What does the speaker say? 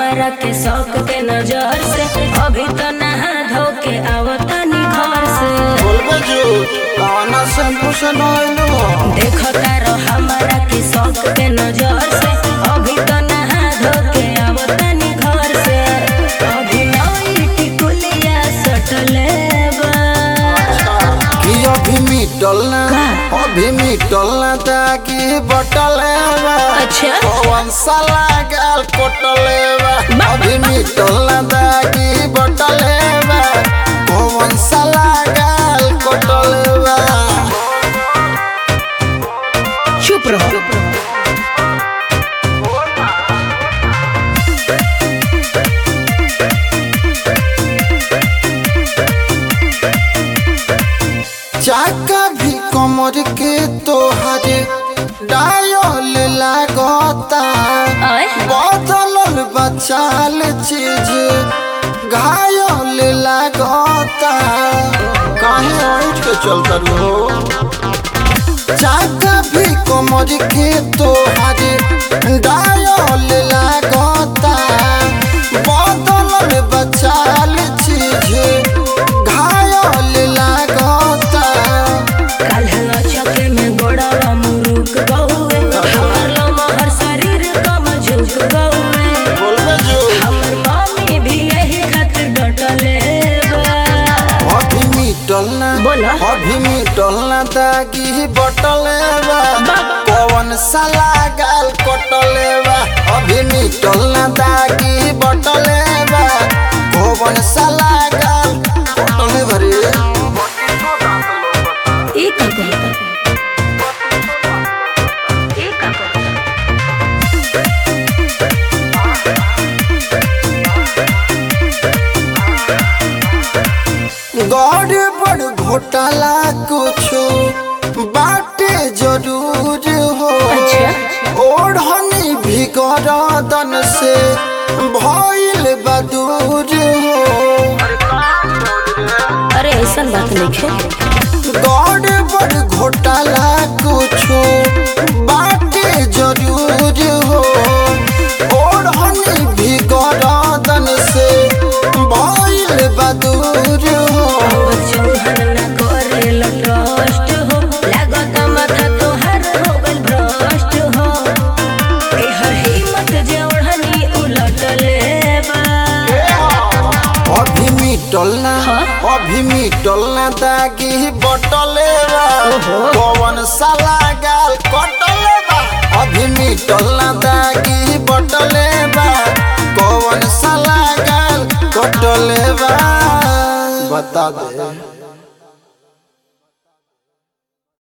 हमरा के शौक के नजर से अभी तो नहा धो के आवतानी घर से बोलबे झूठ कौना शैम्पू से नहलो देखो तारो हमरा के शौक के नजर से अभी तो नहा धो के आवतानी घर से अभी नई टिकुलिया सटले बा कि अभी मिटल ना का? अभी मिटल ना ताकि बटल बा अच्छा। कौन साला गाल कोटले बा बा- अभी मिटल ना ताकि बटल बा कौन साला गाल कोटले बा चुप रहो चाका भी कमर के तोहरे डायल लागता आय बदलल बचाल चीज घायल लागता काहे उठ के चलता रो चाका भी कमर के तोहरे डायल लागता बदलल बचाल चीज घायल लागता काल्ह चके में गोड़वा मुरुक गौए हमर लमहर शरीर कम झुक गौए बोलबे जो हमर मम्मी भी यही खातिर डटले बा अभी मिटल ना बोला। अभी मिटल ना दागी बटले बा बा- कौन साला गाल कटले बा अभी मिटल ना दागी बटले बा कौन साला गाल कटले भरे ई का कहता ई का कहता गौर बड़ घोटाला कुछो बाटे जरूर हो अच्छा। ओढ़नी भी गरदन से भइल बदूर हो अरे ऐसन बात नहीं गौर बड़ घोटाला कुछो बाटे जरूर हो ओढ़नी भी गरदन से भइल बदूर हो चौहन न करे लटस्ट हो लागत माथा तोहर हो गल भ्रष्ट हो एहर हिम्मत जे ओढ़नी उलट लेबा अभी मिटल ना हाँ? अभी मिटल ना दागी बटले बा कौन साला गाल कटले बा अभी मिटल ना दागी बटले बा कौन साला गाल कटले बा बता दे